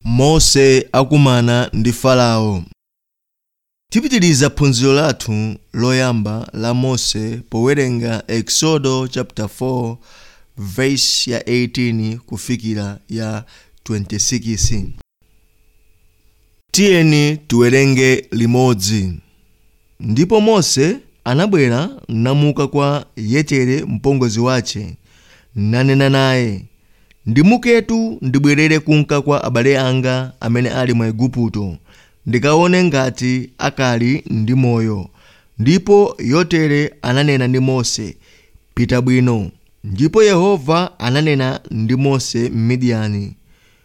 mose akumana ndi farao tipitiriza phunziro lathu loyamba la mose powerenga exodo chapter 4 verse ya 18 kufikira ya 26 tiyeni tiwerenge limodzi ndipo mose anabwera namuka kwa yetere mpongozi wace nanena naye ndimuketu ndibwerere kunka kwa abale anga amene ali mu igupto ndikaone ngati akali ndi moyo ndipo yotere ananena ndi mose pita bwino ndipo yehova ananena ndi mose m'midiyani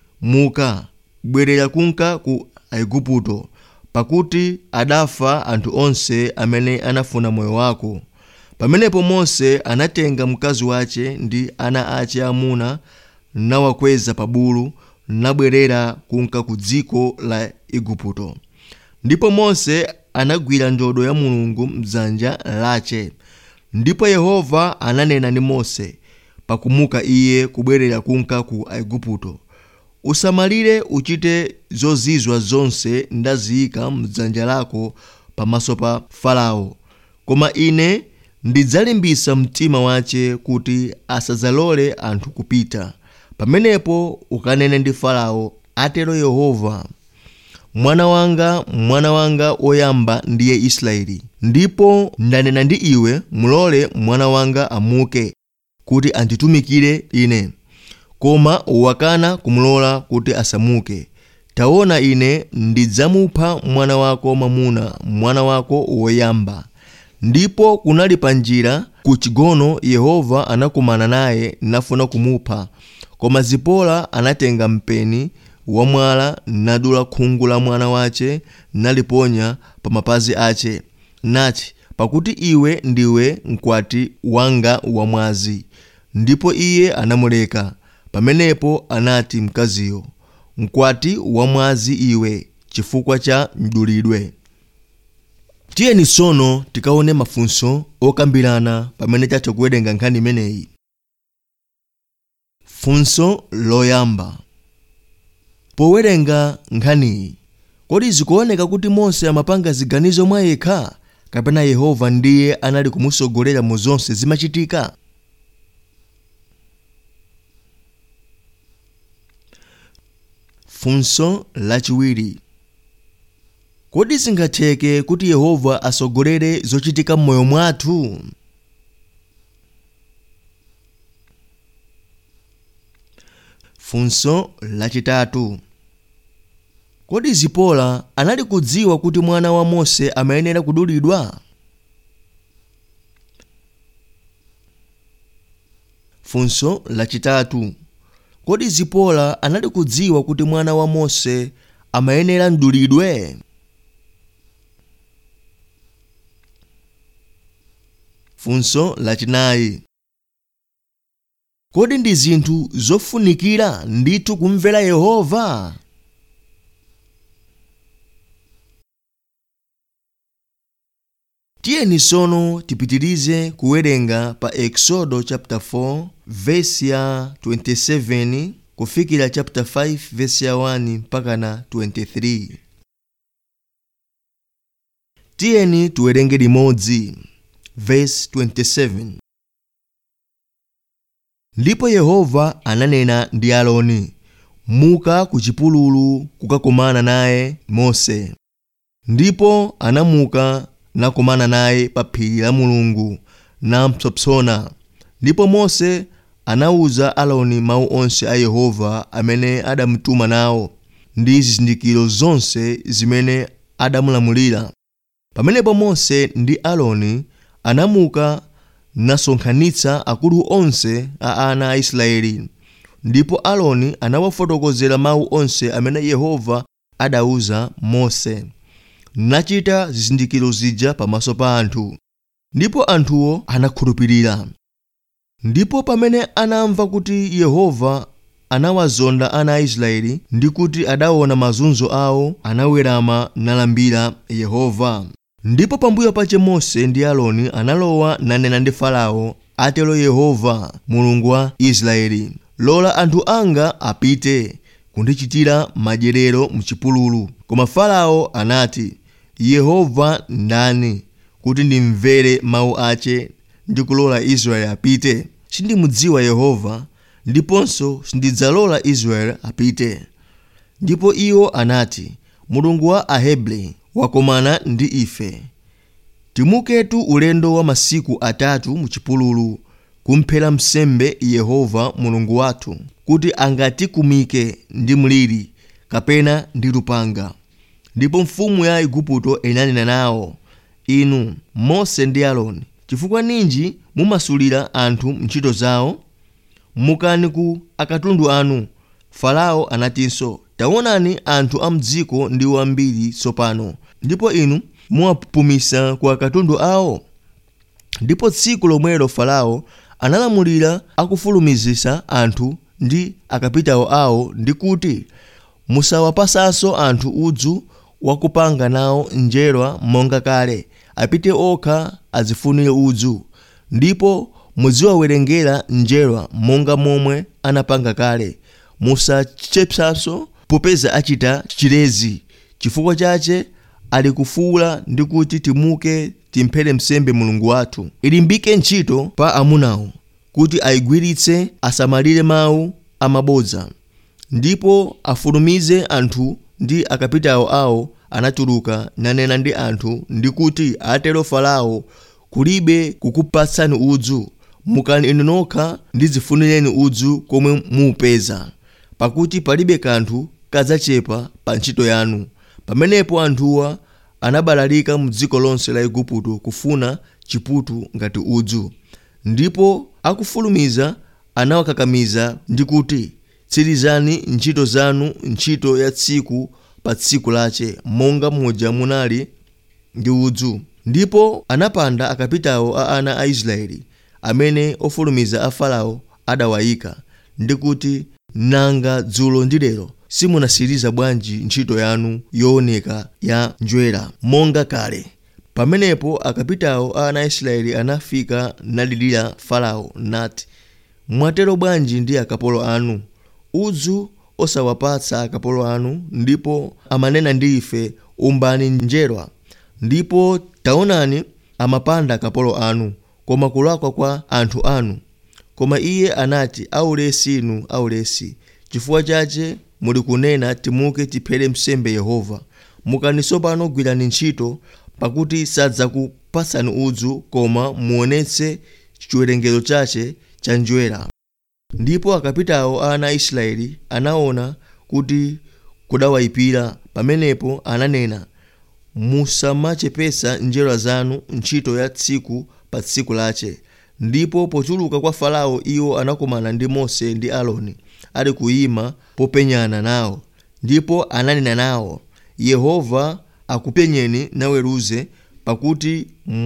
muka bwerera kunka ku aigupto pakuti adafa anthu onse amene anafuna moyo wako pamenepo mose anatenga mkazi wace ndi ana ace amuna nawakweza pa bulu nabwerera kunka ku dziko la igupto ndipo mose anagwira ndodo ya mulungu mdzanja lace ndipo yehova ananena ndi mose pakumuka iye kubwerera kunka ku aigupto usamalire uchite zozizwa zonse ndaziyika mdzanja lako pamaso pa farao koma ine ndidzalimbisa mtima wace kuti asadzalole anthu kupita pamenepo ukanene ndi farao atero yehova mwana wanga mwana wanga woyamba ndiye israeli ndipo ndanena ndi iwe mulole mwana wanga amuke kuti anditumikire ine koma wakana kumulola kuti asamuke taona ine ndidzamupha mwana wako mwamuna mwana wako woyamba ndipo kunali pa njira ku chigono yehova anakumana naye nafuna kumupha koma zipola anatenga mpeni wamwala nadula khungu la mwana wace naliponya pa mapazi ace nati pakuti iwe ndiwe mkwati wanga wamwazi ndipo iye anamuleka pamenepo anati mkaziyo mkwati wamwazi iwe chifukwa cha mdulidwe tiyeni tsono tikaone mafunso okambirana pamene tatha kuwerenga nkhani imeneyi funso loyamba powerenga nkhaniyi kodi zikuoneka kuti mose amapanga ziganizo mwa yekha kapena yehova ndiye anali kumusogolera mu zonse zimachitika funso lachiwiri kodi zingatheke kuti yehova asogolere zochitika m'moyo mwathu funso lachitatu kodi zipola anali kudziwa kuti mwana wa mose amayenera kudulidwa funso lachitatu kodi zipola anali kudziwa kuti mwana wa mose amayenera mdulidwe funso lachinayi kodi ndi zinthu zofunikira ndithu kumvera yehova tiyeni tsono tipitirize kuwerenga pa exodo chapter 4 verse ya 27 kufikira chapter 5 verse ya 1 mpaka na 23 tiyeni tiwerenge limodzi verse 27 ndipo yehova ananena ndi aloni muka ku chipululu kukakumana naye mose ndipo anamuka nakumana naye pa phiri la mulungu nampsopsona ndipo mose anawuza aloni mawu onse a yehova amene adamutuma nawo ndi zizindikiro zonse zimene adamulamulira pamenepo mose ndi aloni anamuka nasonkhanitsa akulu onse a ana a israeli ndipo aloni anawafotokozera mawu onse amene yehova adawuza mose nachita zizindikiro zija pamaso pa anthu ndipo anthuwo anakhulupirira ndipo pamene anamva kuti yehova anawazonda ana a israeli ndi kuti adaona mazunzo awo anawerama nalambira yehova ndipo pambuyo pache mose ndi aloni analowa nanena ndi farao atero yehova mulungu wa israeli lola anthu anga apite kundichitira madyerero mchipululu koma farao anati yehova ndani kuti ndimvere mawu ache ndi kulola israeli apite sindimudziwa yehova ndiponso sindidzalola israeli apite ndipo iwo anati mulungu wa ahebri wakomana ndi ife timuketu ulendo wa masiku atatu muchipululu kumphera msembe yehova mulungu wathu kuti angatikumike ndi mliri kapena ndi lupanga ndipo mfumu ya igupto inanena nawo inu mose ndi aaroni chifukwa ninji mumasulira anthu ntchito zawo mukani ku akatundu anu farao anatinso taonani anthu a mdziko ndi wambiri tsopano ndipo inu muwapumisa ku akatundu awo ndipo tsiku lomwelo farao analamulira akufulumizisa anthu ndi akapitawo awo ndi kuti musawapasanso anthu udzu wakupanga nawo njerwa monga kale apite okha azifunire udzu ndipo muziwawerengera njerwa monga momwe anapanga kale musachepsanso popeza achita chilezi chifukwa chache ali kufuula ndi kuti timuke timphere msembe mulungu wathu ilimbike ntchito pa amunawo kuti ayigwiritse asamalire mawu amabodza ndipo afulumize anthu ndi akapitawo awo anatuluka nanena ndi anthu ndi kuti atero farao kulibe kukupatsani udzu mukani inu nokha ndidzifunireni udzu komwe muupeza pakuti palibe kanthu kadzachepa pa ntchito yanu pamenepo anthuwa anabalalika mu dziko lonse la igupto kufuna chiputu ngati udzu ndipo akufulumiza anawakakamiza ndi kuti tsirizani ntchito zanu ntchito ya tsiku pa tsiku lache monga muja munali ndi udzu ndipo anapanda akapitawo a ana a israeli amene ofulumiza a farao adawayika ndi kuti nanga dzulo ndi lero simunasiriza bwanji ntchito yanu yooneka ya njwera monga kale pamenepo akapitawo a ana a israeli anafika nalilira farao nati mwatero bwanji ndi akapolo anu udzu osawapatsa akapolo anu ndipo amanena ndi ife umbani njerwa ndipo taonani amapanda akapolo anu koma kulakwa kwa anthu anu koma iye anati aulesi inu aulesi chifukwa chache muli kunena timuke tiphere msembe yehova mukani tsopano gwirani ntchito pakuti sadzakupatsani udzu koma muonetse chiwerengero chache cha njwera ndipo akapitawo a ana a israeli anaona kuti kudawayipira pamenepo ananena musamachepesa njerwa zanu ntchito ya tsiku pa tsiku lache ndipo pochuluka kwa farao iwo anakumana ndi mose ndi aaroni ali kuyima popenyana nawo ndipo ananena nawo yehova akupenyeni naweruze pakuti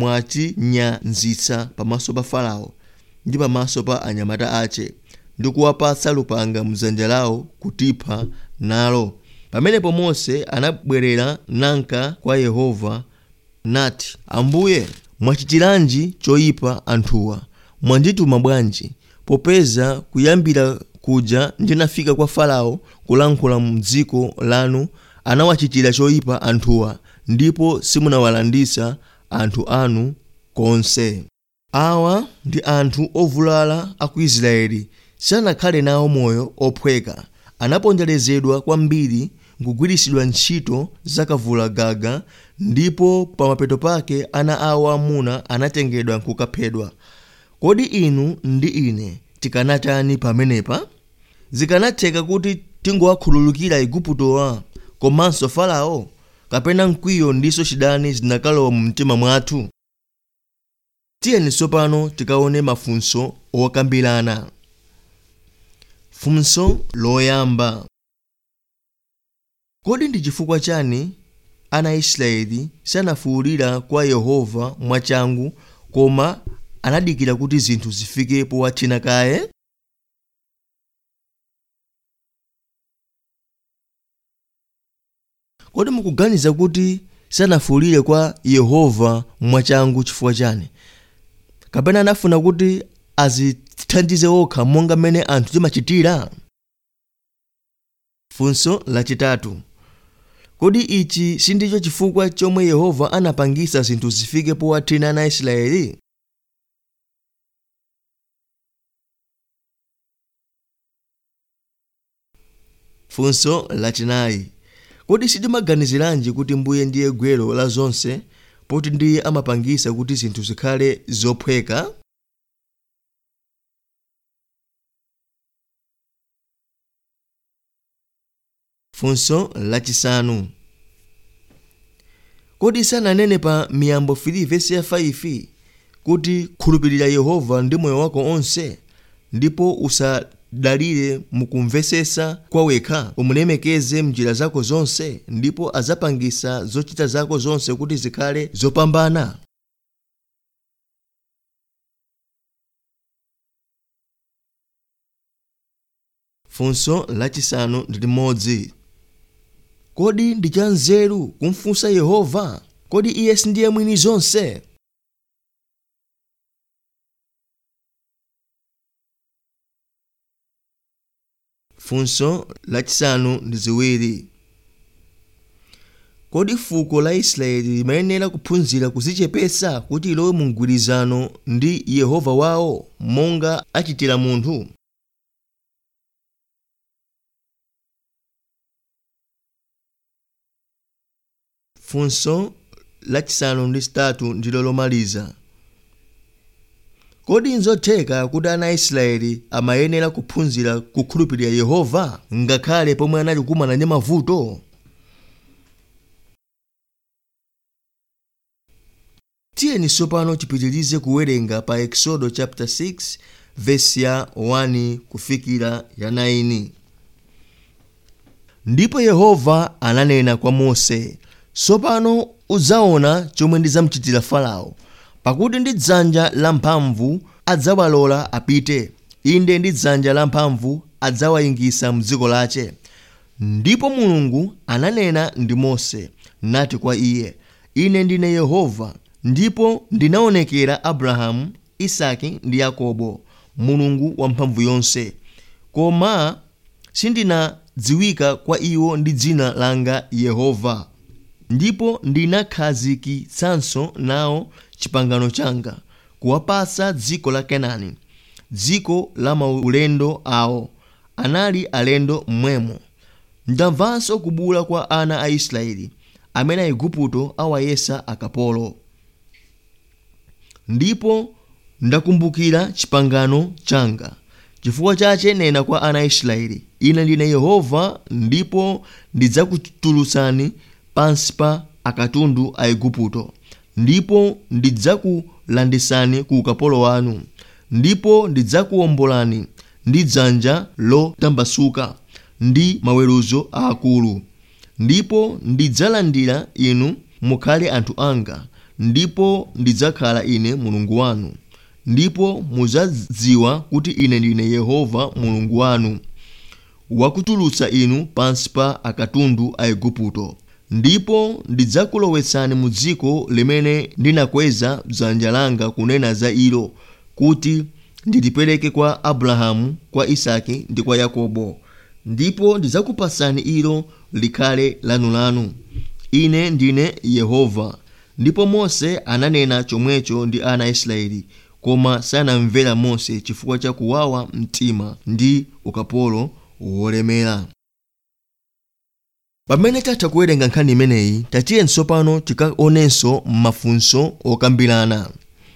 mwatinyanzitsa pamaso pa farao ndi pamaso pa anyamata ache ndi kuwapatsa lupanga mdzanja lawo kutipha nalo pamenepo mose anabwerera nanka kwa yehova nati ambuye mwachitiranji choyipa anthuwa mwandituma bwanji popeza kuyambira kuja ndinafika kwa farao kulankhula mdziko lanu anawachitira choyipa anthuwa ndipo simunawalandisa anthu anu konse awa ndi anthu ovulala a ku israeli sanakhale nawo moyo ophweka anaponderezedwa kwambiri nkugwiritsidwa ntchito zakavulagaga ndipo pamapeto pake ana awo amuna anatengedwa nkukaphedwa kodi inu ndi ine tikanatani pamenepa zikanatheka kuti tingowakhululukira iguptowa komanso farao kapena mkwiyo ndiso chidani zinakalowa mu mtima mwathu tiyeni tsopano tikaone mafunso okambirana funso loyamba kodi ndi chifukwa chani ana a israeli sanafuwulira kwa yehova mwachangu koma anadikira kuti zinthu zifike powathina kaye kodi mukuganiza kuti sanafuwulire kwa yehova mwachangu chifukwa chani kapena anafuna kuti azithandize okha monga mmene anthu timachitira funso lachitatu kodi ichi sindicho chifukwa chomwe yehova anapangisa zinthu zifike powathina ana aisraeli funso lachinayi kodi sitimaganiziranji kuti mbuye ndiye gwero la zonse poti ndiye amapangisa kuti zinthu zikhale zophweka funso lachisanu kodi sananene pa miyambo 3 vesi ya 5 kuti khulupirira yehova ndi moyo wako onse ndipo usadalire mukumvesesa kwawekha umulemekeze mnjira zako zonse ndipo azapangisa zochita zako zonse kuti zikhale zopambana funso lachisanu ndi limodzi kodi ndi cha nzeru kumfunsa yehova kodi iye sindiye mwini zonse funso lachisanu ndi ziwiri kodi fuko la israeli limayenera kuphunzira kuzichepesa kuti ilowe mu mgwirizano ndi yehova wawo monga achitira munthu funso lachisanu ndi chitatu ndilo lomaliza kodi nzotheka kuti ana aisraeli amayenera kuphunzira kukhulupirira yehova ngakhale pomwe anali kukumana ndi mavuto tiyeni tsopano tipitirize kuwerenga pa exodo chapter 6 vesi ya 1 kufikira ya 9 ndipo yehova ananena kwa mose tsopano udzaona chomwe ndidzamuchitira farao pakuti ndi dzanja lamphamvu adzawalola apite inde ndi dzanja lamphamvu adzawayingisa mdziko lache ndipo mulungu ananena ndi mose nati kwa iye ine ndine yehova ndipo ndinaonekera abrahamu isaki ndi yakobo mulungu wamphamvu yonse koma sindinadziwika kwa iwo ndi dzina langa yehova ndipo ndinakhazikitsanso nawo chipangano changa kuwapatsa dziko la kenani dziko la maulendo awo anali alendo mmwemo ndamvanso kubula kwa ana a israeli amene aigupto awayesa akapolo ndipo ndakumbukira chipangano changa chifukwa chache nena kwa ana a israeli ine ndine yehova ndipo ndidzakutulutsani pansi pa akatundu a igupto ndipo ndidzakulanditsani ku ukapolo wanu ndipo ndidzakuwombolani ndi dzanja lotambasuka ndi maweruzo aakulu ndipo ndidzalandira inu mukhale anthu anga ndipo ndidzakhala ine mulungu wanu ndipo mudzadziwa kuti ine ndine yehova mulungu wanu wakutulutsa inu pansi pa akatundu a igupto ndipo ndidzakulowetsani mu dziko limene ndinakweza dzanja langa kunena za ilo kuti ndilipereke kwa abrahamu kwa isaki ndi kwa yakobo ndipo ndidzakupatsani ilo likhale lanulanu ine ndine yehova ndipo mose ananena chomwecho ndi ana a israeli koma sanamvera mose chifukwa cha kuwawa mtima ndi ukapolo wolemera pamene tatha kuwerenga nkhani imeneyi tatiye tsopano tikaonenso mafunso okambirana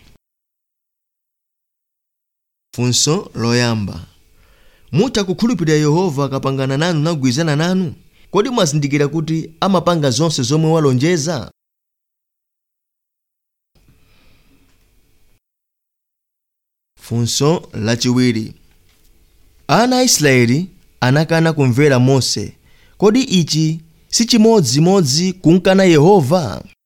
funso loyamba mutha kukhulupirira yehova akapangana nanu nagwirizana nanu kodi mwazindikira kuti amapanga zonse zomwe walonjeza funso lachiwiri ana a israeli anakana kumvera mose kodi ichi si chimodzimodzi kunkana yehova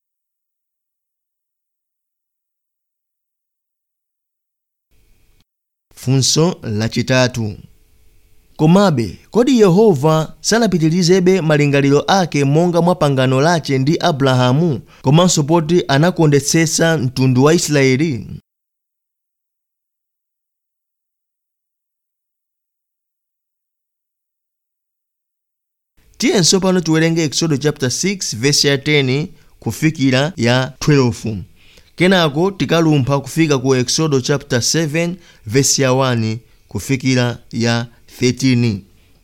funso lachitatu komabe kodi yehova sanapitirizebe malingaliro ake monga mwa pangano lache ndi abrahamu komanso poti anakondetsetsa mtundu wa israeli tiyenso pano tiwerenge exodo chapter 6 verse ya 10 kufikira ya 12 kenako tikalumpha kufika ku exodo chapter 7 verse ya 1 kufikira ya 13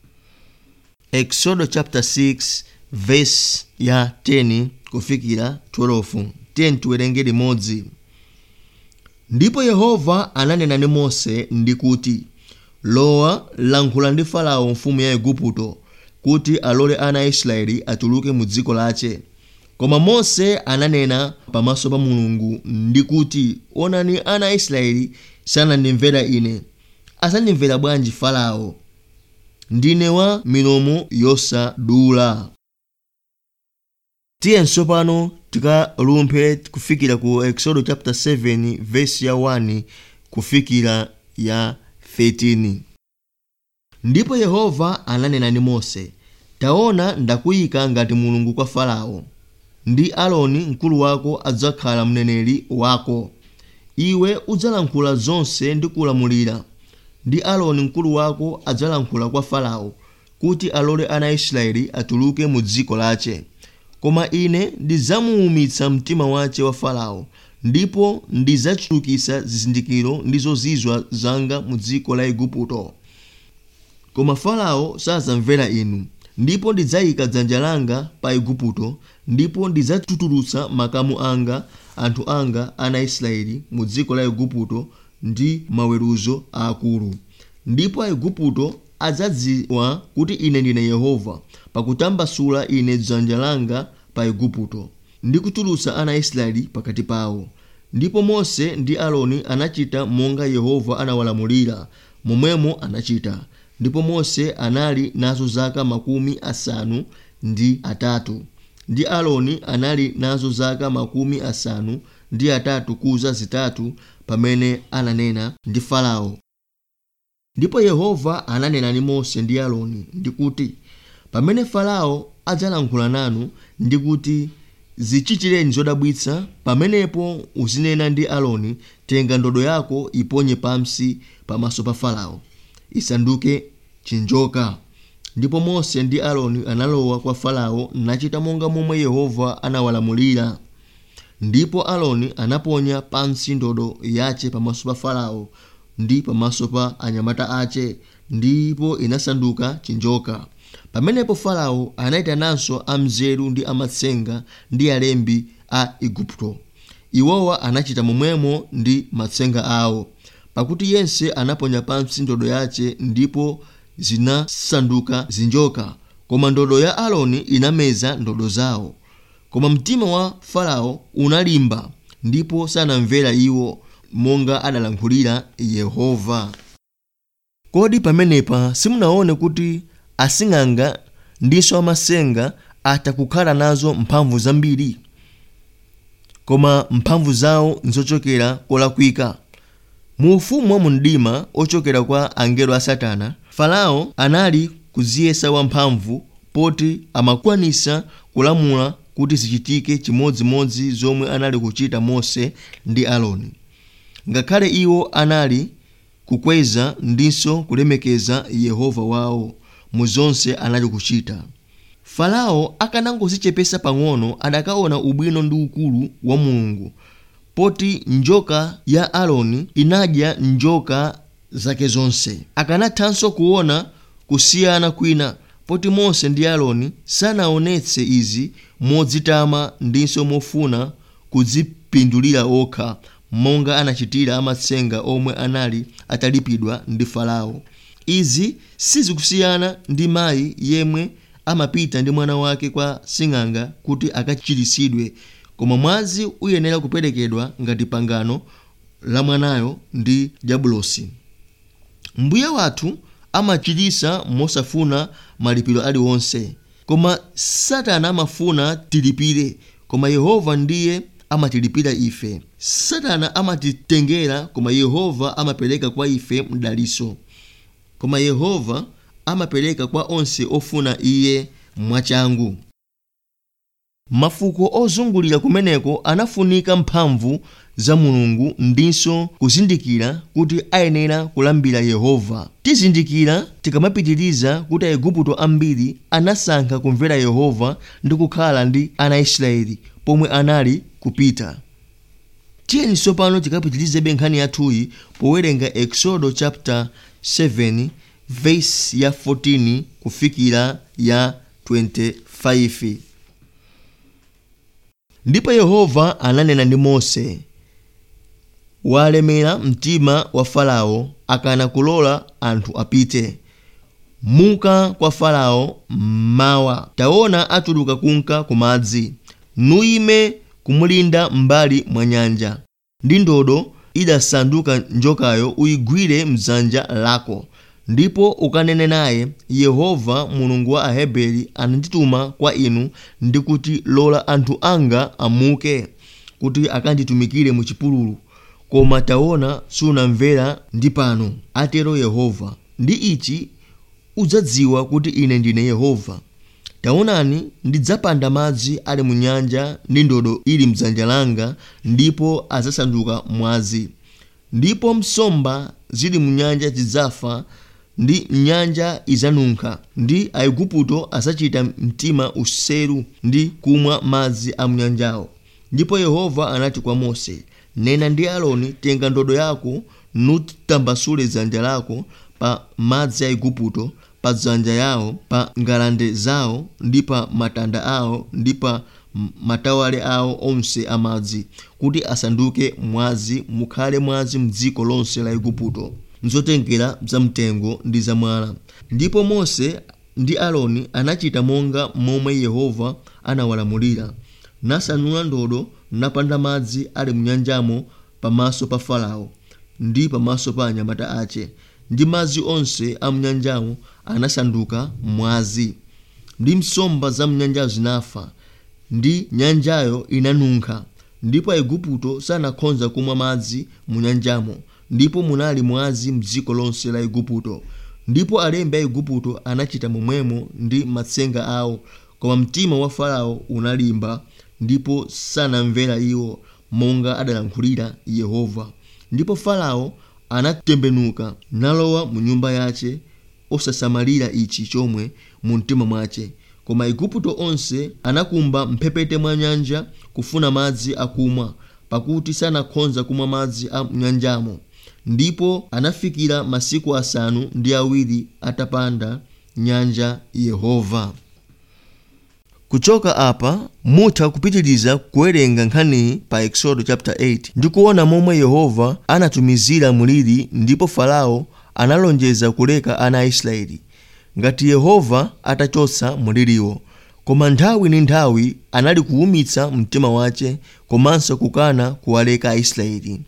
exodo chapter 6 verse ya 10 kufikira 12 10 tiwerenge limodzi ndipo yehova ananena ndi mose ndi kuti lowa lankhula ndi farao mfumu ya igupto kuti alole ana a israeli atuluke mu dziko lace koma mose ananena pamaso pa mulungu ndi kuti onani ana a israeli sanandimvera ine asandimvera bwanji farao ndine wa milomo yosadula tiyenso pano tikalumphe kufikira ku exodo chapter 7 verse ya 1 kufikira ya 13 ndipo yehova ananena ndi mose taona ndakuyika ngati mulungu kwa farao ndi aloni mkulu wako adzakhala mneneri wako iwe udzalankhula zonse ndi kulamulira ndi aloni mkulu wako adzalankhula kwa farao kuti alole ana a israeli atuluke mu dziko lace koma ine ndidzamuwumitsa mtima wace wa farao ndipo ndidzachulukitsa zizindikiro ndi zozizwa zanga mu dziko la igupto koma farao sadzamvera inu ndipo ndidzayika dzanja langa pa igupto ndipo ndidzatutulutsa makamu anga anthu anga ana israeli mu dziko la igupto ndi maweruzo aakulu ndipo aigupto adzadziwa kuti ine ndine yehova pakutambasula ine dzanja langa pa igupto ndi kutulutsa ana a israeli pakati pawo ndipo mose ndi aloni anachita monga yehova anawalamulira momwemo anachita ndipo mose anali nazo zaka makumi asanu ndi atatu ndi aloni anali nazo zaka makumi asanu ndi atatu kuza zitatu pamene ananena ndi farao ndipo yehova ananena ndi mose ndi aloni ndi kuti pamene farao adzalankhula nanu ndi kuti zichitireni zodabwitsa pamenepo uzinena ndi aloni tenga ndodo yako iponye pansi pamaso pa farao isanduke chinjoka ndipo mose ndi aloni analowa kwa farao nachita monga momwe yehova anawalamulira ndipo aloni anaponya pansi ndodo yace pamaso pa farao ndi pamaso pa anyamata ace ndipo inasanduka chinjoka pamenepo farao anayitananso amzeru ndi amatsenga ndi alembi a igupto iwowa anachita momwemo ndi matsenga awo pakuti yense anaponya pansi ndodo yace ndipo zinasanduka zinjoka koma ndodo ya aloni inameza ndodo zawo koma mtima wa farao unalimba ndipo sanamvera iwo monga adalankhulira yehova kodi pamenepa simunaone kuti asing'anga ndinso amasenga atha kukhala nazo mphamvu zambiri koma mphamvu zawo nzochokera kolakwika mu ufumu wa mundima ochokera kwa angelo a satana farao anali kuziyesa wamphamvu poti amakwanisa kulamula kuti zichitike chimodzimodzi zomwe anali kuchita mose ndi aloni ngakhale iwo anali kukweza ndinso kulemekeza yehova wawo mu zonse anali kuchita farao akanangozichepesa pang'ono adakaona ubwino ndi ukulu wa mulungu poti njoka ya aloni inadya njoka zake zonse akanathanso kuona kusiyana kwina poti mose ndi aloni sanaonetse izi modzitama ndinso mofuna kudzipindulira okha monga anachitira amatsenga omwe anali atalipidwa ndi farao izi sizikusiyana ndi mayi yemwe amapita ndi mwana wake kwa sing'anga kuti akachiritsidwe koma mwazi uyenera kuperekedwa ngati pangano la mwanayo ndi jabulosi mbuye wathu amachitisa mosafuna malipiro aliwonse koma satana amafuna tilipire koma yehova ndiye amatilipira ife satana amatitengera koma yehova amapereka kwa ife mdaliso koma yehova amapereka kwa onse ofuna iye mwachangu mafuko ozungulira kumeneko anafunika mphamvu za mulungu ndinso kuzindikira kuti ayenera kulambira yehova tizindikira tikamapitiriza kuti aigupto ambiri anasankha kumvera yehova ndi kukhala ndi ana israeli pomwe anali kupita tiyeni tsopano tikapitirizabe nkhani yathuyi powerenga exodo chapter 7 verse ya 14 kufikira ya 25 ndipo yehova ananena ndi mose walemera mtima wa farao akana kulola anthu apite muka kwa farao mmawa taona atuluka kunka ku madzi nuyime kumulinda m'mbali mwa nyanja ndi ndodo idasanduka njokayo uyigwire mdzanja lako ndipo ukanene naye yehova mulungu wa aheberi anandituma kwa inu ndi kuti lola anthu anga amuke kuti akanditumikire mu chipululu koma taona sunamvera ndi pano atero yehova ndi ichi udzadziwa kuti ine ndine yehova taonani ndidzapanda madzi ali mu nyanja ndi ndodo ili mdzanja langa ndipo adzasanduka mwazi ndipo nsomba zili mu nyanja zidzafa ndi nyanja idzanunkha ndi aigupto adzachita mtima useru ndi kumwa madzi a munyanjawo ndipo yehova anati kwa mose nena ndi aaroni tenga ndodo yako nutambasule dzanja lako pa madzi a igupto pa dzanja yawo pa ngalande zawo ndi pa matanda awo ndi pa matawale awo onse amadzi kuti asanduke mwazi mukhale mwazi mdziko lonse la igupto nzotengera zamtengo ndi zamwala ndipo mose ndi aaroni anachita monga momwe yehova anawalamulira nasanula ndodo napanda madzi ali munyanjamo pamaso pa farao ndi pamaso pa anyamata ache ndi madzi onse a munyanjamo anasanduka mwazi ndi nsomba za mnyanjayo zinafa ndi nyanjayo inanunkha ndipo aigupto sanakhonza kumwa madzi mu nyanjamo ndipo munali mwazi mdziko lonse la igupto ndipo alembi a igupto anachita momwemo ndi matsenga awo koma mtima wa farao unalimba ndipo sanamvera iwo monga adalankhulira yehova ndipo farao anatembenuka nalowa mu nyumba yace osasamalira ichi chomwe mu mtima mwace koma aigupto onse anakumba mphepete mwa nyanja kufuna madzi akumwa pakuti sanakhonza kumwa madzi a nyanjamo ndipo anafikira masiku asanu ndi awiri atapanda nyanja yehova kuchoka apa mutha kupitiriza kuwerenga nkhaniyi pa exodo chapter 8 ndi kuona momwe yehova anatumizira muliri ndipo farao analonjeza kuleka ana a israeli ngati yehova atachotsa muliriwo koma nthawi ndi nthawi anali kuwumitsa mtima wace komanso kukana kuwaleka aisraeli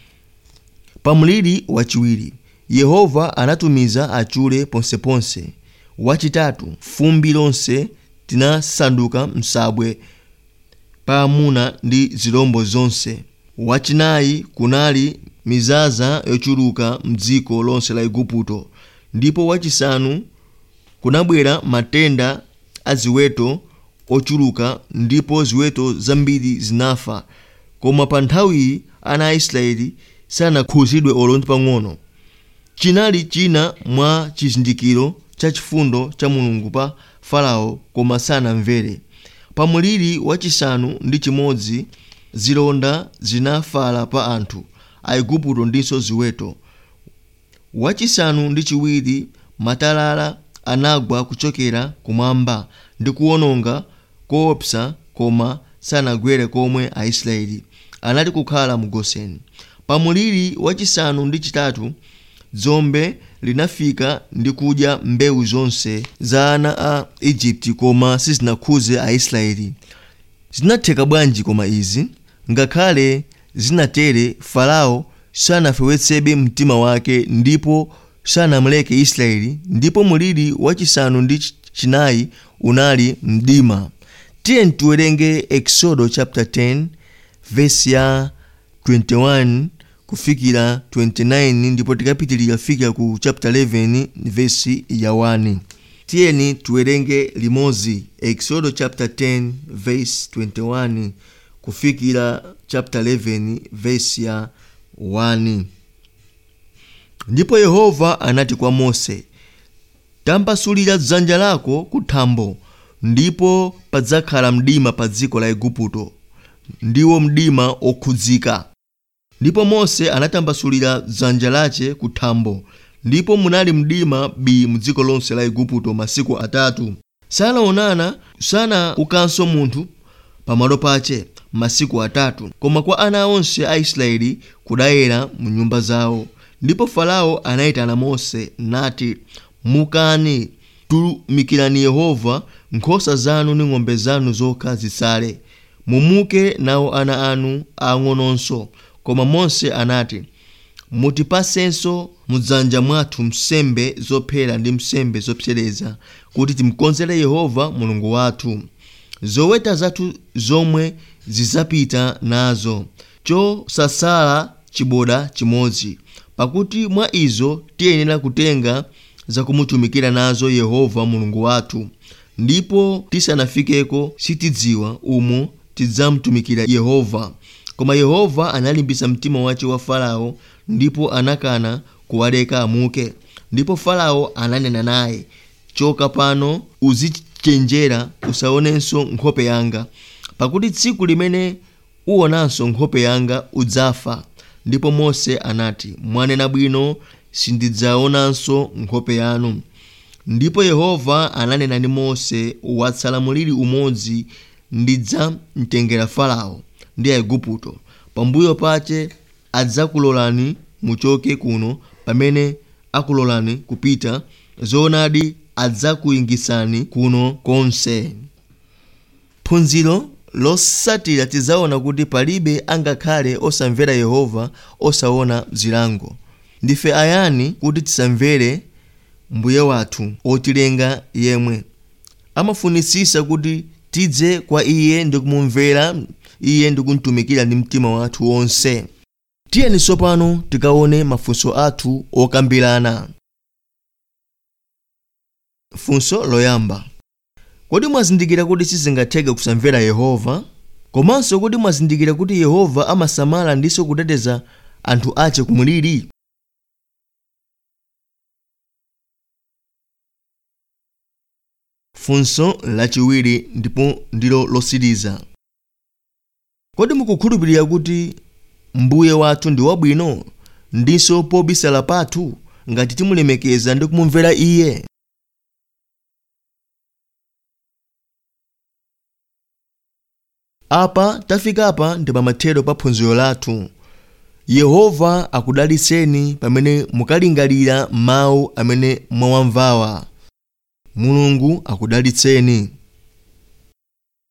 pa mliri wachiwiri yehova anatumiza achule ponseponse wachitatu fumbi lonse tinasanduka msabwe pa amuna ndi zirombo zonse wachinayi kunali mizaza yochuluka mdziko lonse la igupto ndipo wachisanu kunabwera matenda a ziweto ochuluka ndipo ziweto zambiri zinafa koma pa nthawiyi ana a israeli sanakhuzidwe olo ndi pang'ono chinali china mwa chizindikiro cha chifundo cha mulungu pa farao koma sanamvere pa muliri wachisanu ndi chimodzi zilonda zinafala pa anthu aigupto ndinso ziweto wachisanu ndi chiwiri matalala anagwa kuchokera kumwamba ndi kuwononga koopsa koma sanagwere komwe aisraeli anali kukhala mu goseni pa muliri wachisanu ndi chitatu dzombe linafika ndi kudya mbewu zonse za ana a igupti koma sizinakhuze aisraeli zinatheka bwanji koma izi ngakhale zinatere farao sanafewetsebe mtima wake ndipo sanamuleke israeli ndipo muliri wachisanu ndi chinayi unali mdima tiye tiwerenge exodo chapter 10 verse ya 21 kufikira 29 ndipo tikapitilira fika ku chapter 11 verse ya 1 tiyeni tiwerenge limodzi exodo chapter 10 verse 21 kufikira chapter 11 verse ya 1 ndipo yehova anati kwa mose tambasulira dzanja lako kuthambo ndipo padzakhala mdima pa dziko la igupto ndiwo mdima okhudzika ndipo mose anatambasulira dzanja lace kuthambo ndipo munali mdima bii mu dziko lonse la igupto masiku atatu sanaonana sanaukanso munthu pamalo pace masiku atatu koma kwa ana onse a israeli kudayera mu nyumba zawo ndipo farao anayitana mose nati mukani tumikirani yehova nkhosa zanu ndi ng'ombe zanu zokha zisale mumuke nawo ana anu ang'ononso koma mose anati mutipasenso mudzanja mwathu msembe zophera ndi msembe zopsereza kuti timkonzere yehova mulungu wathu zoweta zathu zomwe zizapita nazo chosasala chiboda chimodzi pakuti mwa izo tiyenera kutenga zakumutumikira nazo yehova mulungu wathu ndipo tisanafikeko sitidziwa umo tidzamutumikira yehova koma yehova analimbisa mtima wace wa farao ndipo anakana kuwaleka amuke ndipo farao ananena naye choka pano uzichenjera usaonenso nkhope yanga pakuti tsiku limene uwonanso nkhope yanga udzafa ndipo mose anati mwanena bwino sindidzaonanso nkhope yanu ndipo yehova ananena ndi mose watsala muliri umodzi ndidzamtengera farao ndi aigupto pambuyo pace adzakulolani muchoke kuno pamene akulolani kupita zoonadi adzakuyingisani kuno konse phunziro losatira tidzaona kuti palibe angakhale osamvera yehova osaona zilango ndife ayani kuti tisamvere mbuye wathu otilenga yemwe amafunisisa kuti tidze kwa iye ndi kumumvera iye ndi kumtumikira ndi mtima wathu wonse tiyeni tsopano tikaone mafunso athu okambirana funso loyamba kodi mwazindikira kuti sizingatheke kusamvera yehova komanso kodi mwazindikira kuti yehova amasamala ndiso kuteteza anthu ace kumuliri funso lachiwiri ndipo ndilo losiriza kodi mukukhulupirira kuti mbuye wathu ndi wabwino ndinso pobisala pathu ngati timulemekeza ndi kumumvera iye apa tafikapa ndi pamathero pa phunziro lathu yehova akudalitseni pamene mukalingalira mawu amene mwawamvawa mulungu akudalitseni